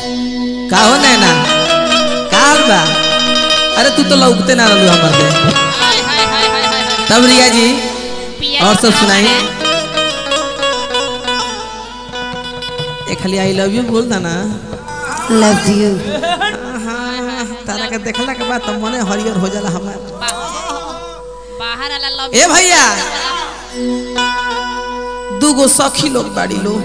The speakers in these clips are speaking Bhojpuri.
का हो नैना का हाल बा अरे तू तो लौकते ना रहलू हमर दे हाय हाय हाय हाय हाय हाय तब रिया जी पिया और सब का सुनाई है? एक खाली आई लव यू बोल दा ना लव यू तारा के देखला के बाद तो मने हरियर हो जाला हमार बा- बाहर वाला लव ए भैया दूगो सखी लोग बाड़ी लो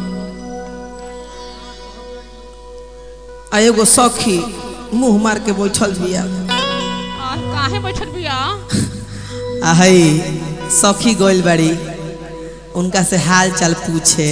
आ एगो सखी मुंह मार के बैठल बिया काहे बैठल बिया आ हई सखी गोइल बाड़ी उनका से हाल चाल पूछे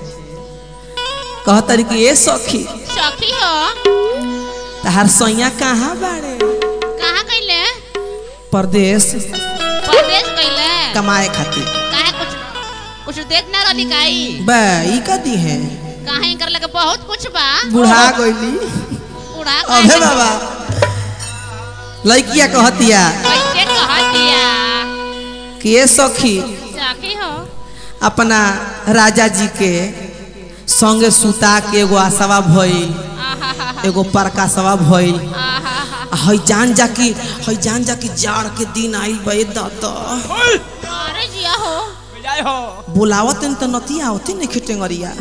कहतरी कि ए सखी सखी हो तहार सैया कहाँ बाड़े कहाँ गइले परदेश परदेश गइले कमाए खातिर काहे कुछ कुछ देत ना रहली काई बा ई का दी है काहे कर लगे बहुत कुछ बा बुढ़ा गइली उड़ा अबे बाबा लड़किया कहतिया कैसे कह दिया कि ए सखी सखी हो अपना राजा जी के संगे सुता के एगो आसवा भइल आहा हा हा एगो परकासवा भइल आहा हा आ हई जान जा कि हई जान जा कि जाड़ के दिन आइल बे दादा अरे जिया हो बुलावत त नतिया होती नहीं खेटेंगरिया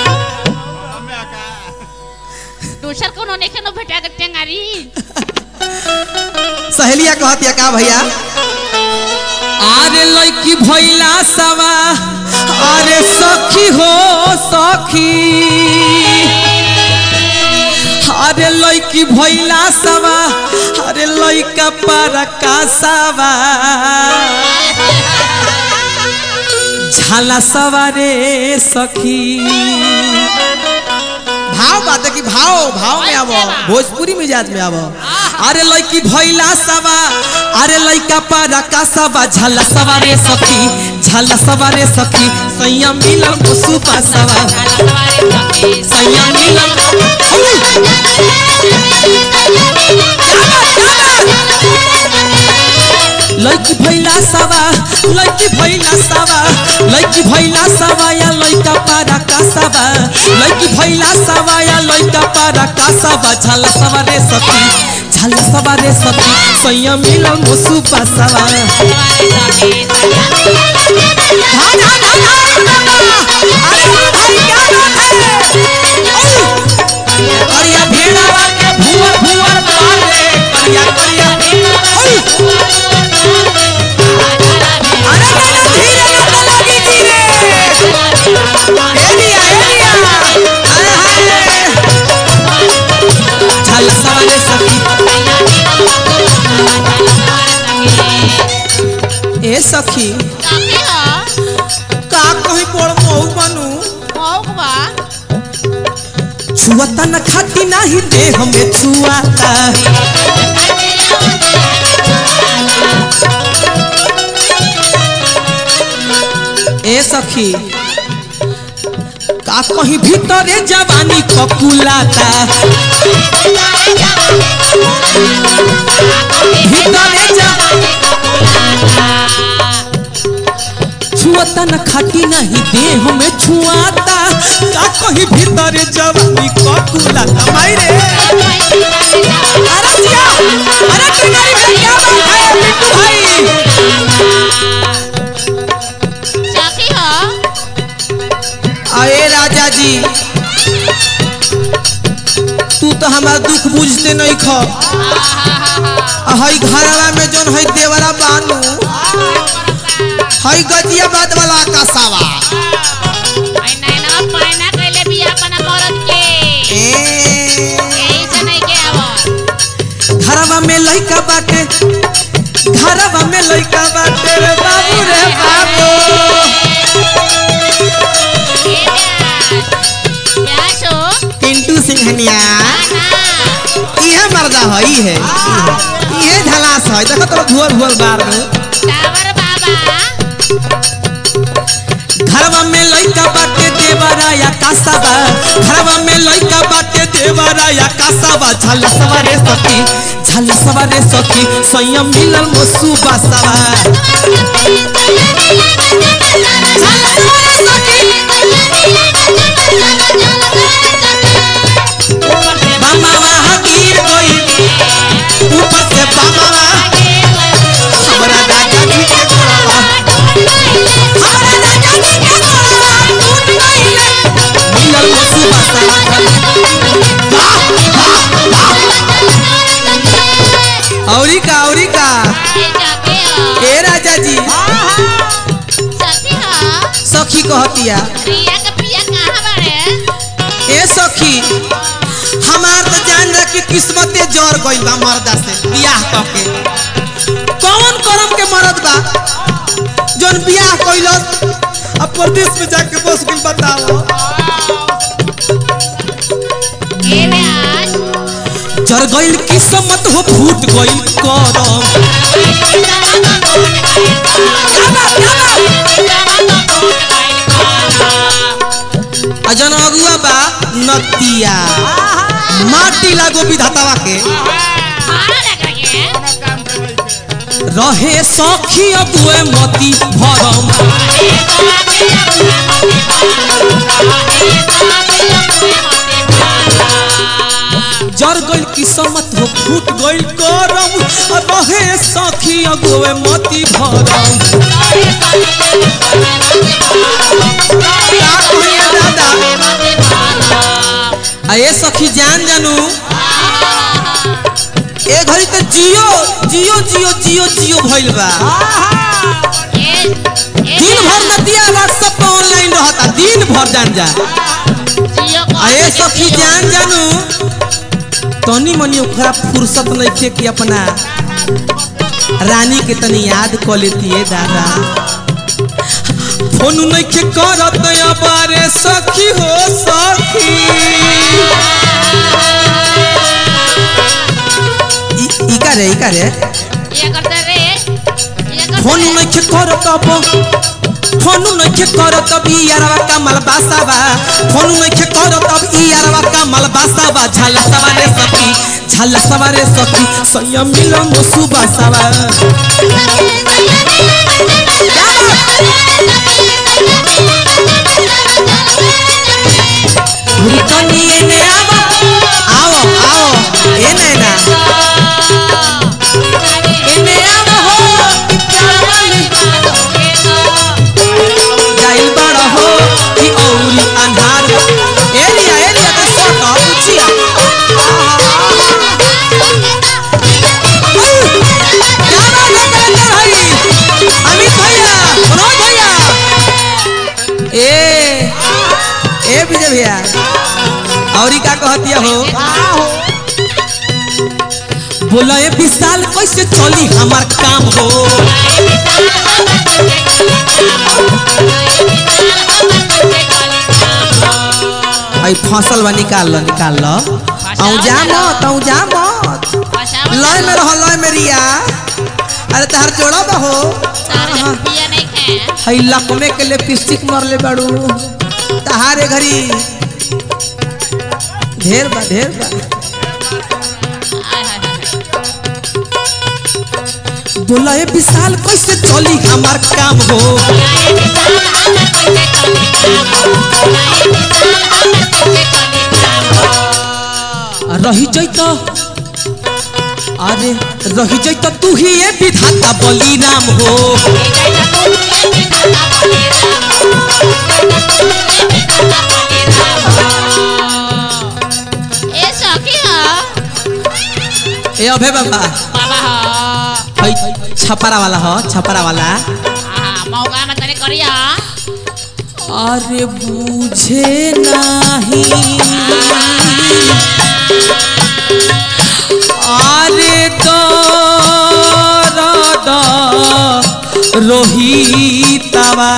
दूसर कोनो नेखे नो भेटा के टेंगारी सहेलिया कहतिया का भैया अरे लड़की भैला सवा अरे सखी हो सखी अरे लड़की भैला सवा अरे लड़का पर का सवा झाला सवारे सखी भाव बात है कि भाव भाव में आवो भोजपुरी मिजाज में आवो अरे लड़की भैला सवा अरे लड़का पारा का सवा झला सवारे सखी झला सवारे सखी संयम मिलन मुसु सवा संयम मिलन लड़की भैला सवा लड़की भैला सवा लड़की भैला सवा या लड़का पारा का सवा लड़की भैला सवा या लड़का पारा का सवा झल सवा रे सखी झल सवा रे सखी सैया मिलन मुसु सवा धा धा धा धा अरे भाई क्या बात है करिया भेड़ावा के भुवर भुवर मारे करिया करिया अरे मैंने धीरे लगा लगी धीरे एलिया एलिया अरे हाय झल सवाले सखी ए सखी सखी हो का कहीं बड़ महू बनू मौक बा छुअता न खाती नाही दे हमें छुआता ए सखी का कहीं भीतरे जवानी ककुलाता भीतरे जवानी छुअता न खाती नहीं दे हमें छुआता का कहीं भीतरे जवानी ककुलाता मायरे अरे जिया अरे टिंगारी भाई क्या बात है पिंटू भाई सखी हो अरे राजा जी तू तो हमारा दुख बुझते नहीं खो हई घरवा में जोन हई देवरा बानू हई गजिया बात वाला कसावा आई नैना पाइना कैले बिया अपना मरद के ए यही से नहीं के आवत घरवा में लइका बाटे घरवा में लइका बाटे रे बाबू रे बाबू ए ब्यास ब्यास हो पिंटू सिंहनिया ना इहे मर्दा हई है इहे झलास है देखो तो भुअर भुअर बार में टावर बाबा घरवा में लइका बाटे देवरा या कासाबा घरवा में लइका बाटे देवरा या कासाबा झल सवारे सखी झल सवारे सखी संयम मिलल मोसु बासावा झल सवारे सखी कहतिया रिया के पिया कहाँ बाड़े ए सखी हमार तो जान जा कि किस्मते जर गइल बा मर्दा से बियाह करके कौन करम के मरद बा जोन बियाह कइलस अब परदेश में जाके बस गइल बताओ ए आज जर गइल किस्मत हो फूट गइल करम आ जन अगुआ बा नतिया माटी लागो विधातावा के मारा लग रही है रहे सखी अगुए मती भरम जर गइल किस्मत हो फूट गइल करम आ रहे सखी अगुए मती भरम का कहिए दादा आ ए सखी जान जानू ए घड़ी तो जियो जियो जियो जियो जियो भइल बा दिन भर नदिया व्हाट्सएप पे ऑनलाइन रहता दिन भर जान जा आ ए सखी जान जानू तनी मनी ओकरा फुर्सत नइखे कि अपना रानी के तनी याद क लेती है दादा फोन नइखे करत अबारे सखी हो सखी ई- ई का रे ई का रे फोन नइखे करत अब फोन नइखे करत अब ई यारवा का मलबासा बा फोन नइखे करत अब ई यारवा का मलबासा बा झाला सवारे सखी झाला सवारे सखी सैया मिलन सुबासावा हुरकनी एने आवा आओ आओ ए नैना एने आवा हो कि प्यार वाली जाइल बड़ा हो कि औरी अंधार एलिया एलिया के सोट पूछिया क्या बात है कलेक्टर भाई अमित भैया मनोज भैया ए ए विजय भैया औरी का कहतिया हो बोला ए विशाल कैसे चली हमार काम हो आई फसल बा निकाल लो निकाल लो आऊ जा मत आऊ जा मत लय में रहो लय में रिया अरे तहार जोड़ा बा हो हई लकमे के लिपस्टिक मरले बाड़ू तहारे घरी ढेर बा ढेर बा बोला ए विशाल कैसे चली हमार काम हो रही जैत अरे रही जैत तू ही ये विधाता बली नाम हो ए सखी हो ए अभे बाबा बाबा हो हई छपरा वाला हो छपरा वाला हाँ मौका में तने करिया अरे बुझे नाही अरे दर्द रोहितवा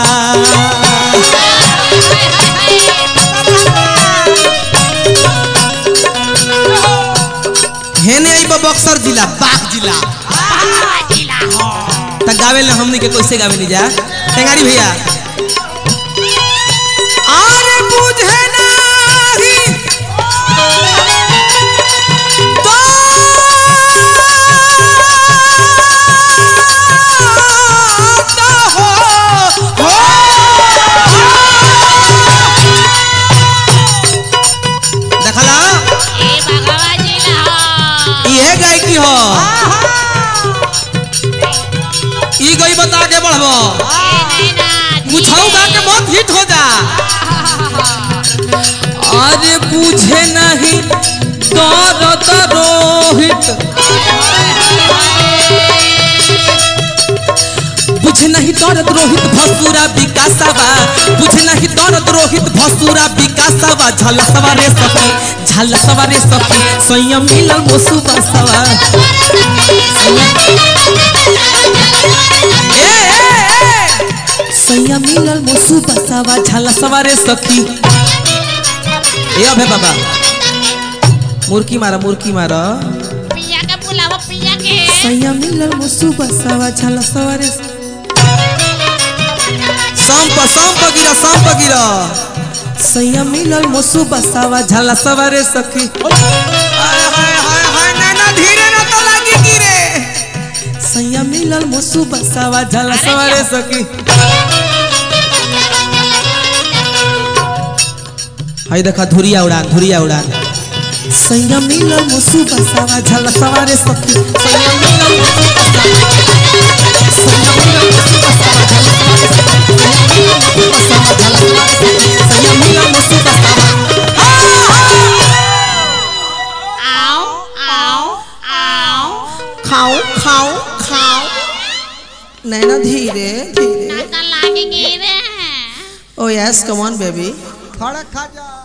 हेने आई बा बक्सर जिला बाग जिला त गावे ले हमनी के कैसे गावे नहीं जा टेंगारी भैया अरे बुझे नाही दर्द हो, हो। देखला ए भगवा जिला हो इहे गायकी हो ई गई बता के बढ़बो ए नैना कुछौ गा के बहुत हिट हो जा अरे बुझे नहीं दर्द रोहित बुझे बुझे नहीं दर्द रोहित भसुरा विकासवा बुझे नहीं दर्द रोहित भसुरा विकासवा झलसवा रे सखी झलसवा रे सखी संयम मिलल मोसु बसवा ए ए ए संयम मिलल मोसु बसवा झलसवा रे सखी ए अबे बाबा मुर्की मारा मुर्की मारा पिया के बुलावा पिया के संयम मिलल मोसु बसवा झलसवा रे संप संप गिरा संप गिरा संयम मिलल मोसु बसवा झलसवा रे सखी हाय हाय हाय हाय नैना धीरे ना तो लागी गिरे संयम मिलल मोसु बसवा झलसवा रे सखी हाय देखा धुरिया उड़ान धुरिया उड़ान संयम मिलल मोसु बसवा झलसवा रे सखी संयम मिलल मोसु बसवा संयम मिलल मोसु बसवा झलसवा रे सखी संयम मिलल मोसु बसवा आओ आओ आओ खाओ खाओ खाओ नैना धीरे धीरे नाका लागे गिरे ओ यस कम ऑन बेबी खड़क खा जा